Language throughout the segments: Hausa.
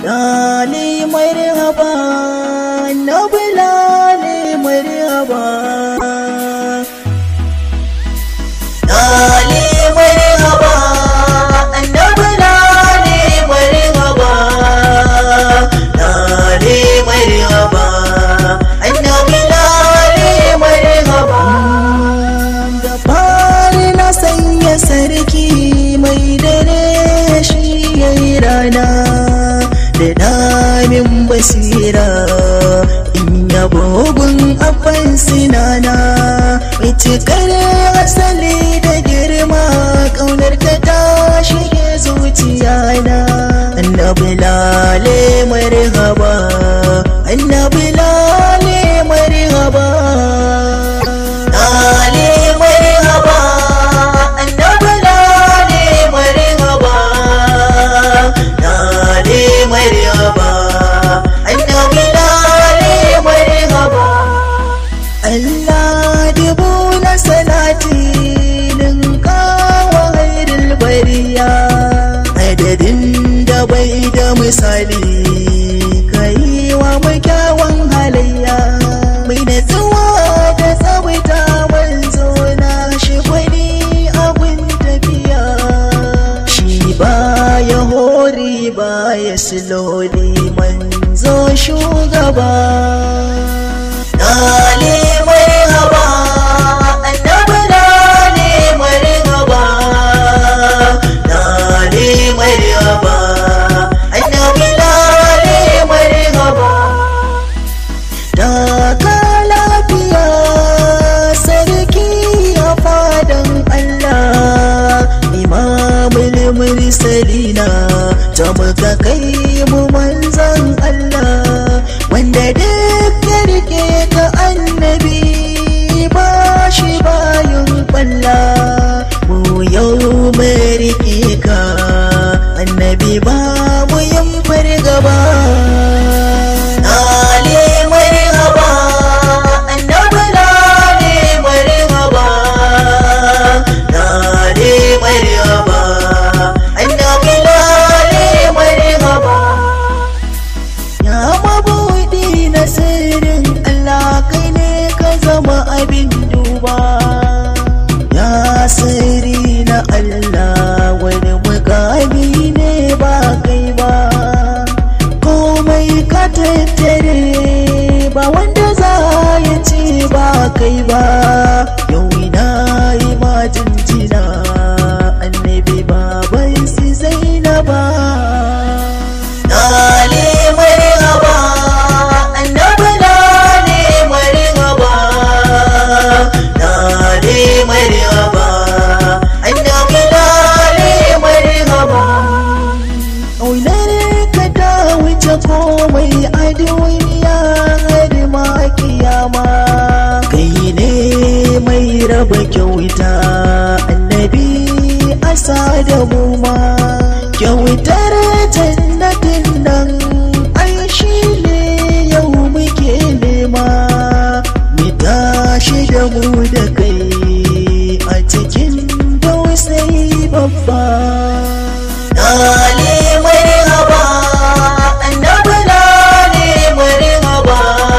lale marhaba annabi lale marhaba lale marhaba annabi lale marhaba lale marhaba annabi lale marhaba da fari na sanya sarki mai dare shi yayi rana da damin basira in yabo gun abban sinana mai cikar asali da girma kaunar ta ta shige zuciya na annabi lale marhaba annabi lale marhaba lale marhaba annabi lale marhaba lale marhaba annabi lale marhaba Allah dubu na salati ninkawa hairul bariya adadin da bai da misali kai wa kyawun halayya mai natsuwa da tsawita manzo na shi gwani abin tafiya shi baya hori baya siloli manzo shugaba Lale marhaba annabi lale marhaba lale marhaba annabi lale marhaba Daga lafiya sarki a fadan Allah imamul mursalina ta muka kai mu manzan Allah wanda duk ya rike ka annabi ba shi bayan kwalla mu yau mai rike ka annabi ba mu yin fargaba lale marhaba annabi lale marhaba lale marhaba annabi lale marhaba Ya mabuɗi na sirrin Allah kai ne ka zama abin duba Ya sirri na Allah wani mukami ne ba kai ba Komai ka tattare ba wanda za ya ce ba kai ba Yau ina yi ma jinjina annabi baban si Zainaba Lale marhaba annabi lale marhaba lale marhaba annabi lale marhaba Ƙaunar ka ta wuce komai a duniya har ma kiyama kai ne mai raba kyauta annabi asa da mu ma kyautar jannatin nan ai shi ne yau muke nema mu tashi da mu da kai a cikin dausayi babba lale marhaba annabi lale marhaba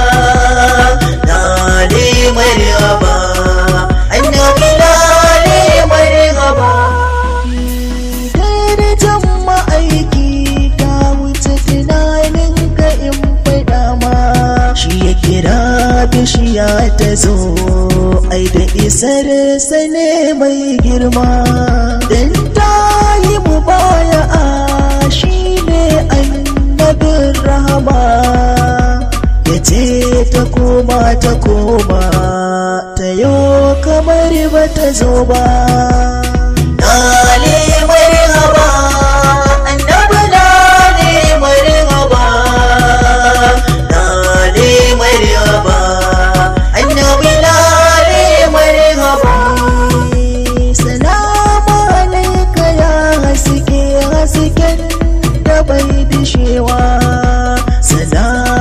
lale marhaba annabi lale marhaba darajar ma'aiki ta wuce tunanin ka in faɗa ma shi ya kira bishiya ta zo ai da isar sane mai girma dan ta yi mu baya a shi ne annabin rahama ya ce ta koma ta koma ta yo kamar ba ta zo ba Lale marhaba annabi lale marhaba lale marhaba annabi lale marhaba Salamu alaika ya haske hasken da bai dishewa Salamu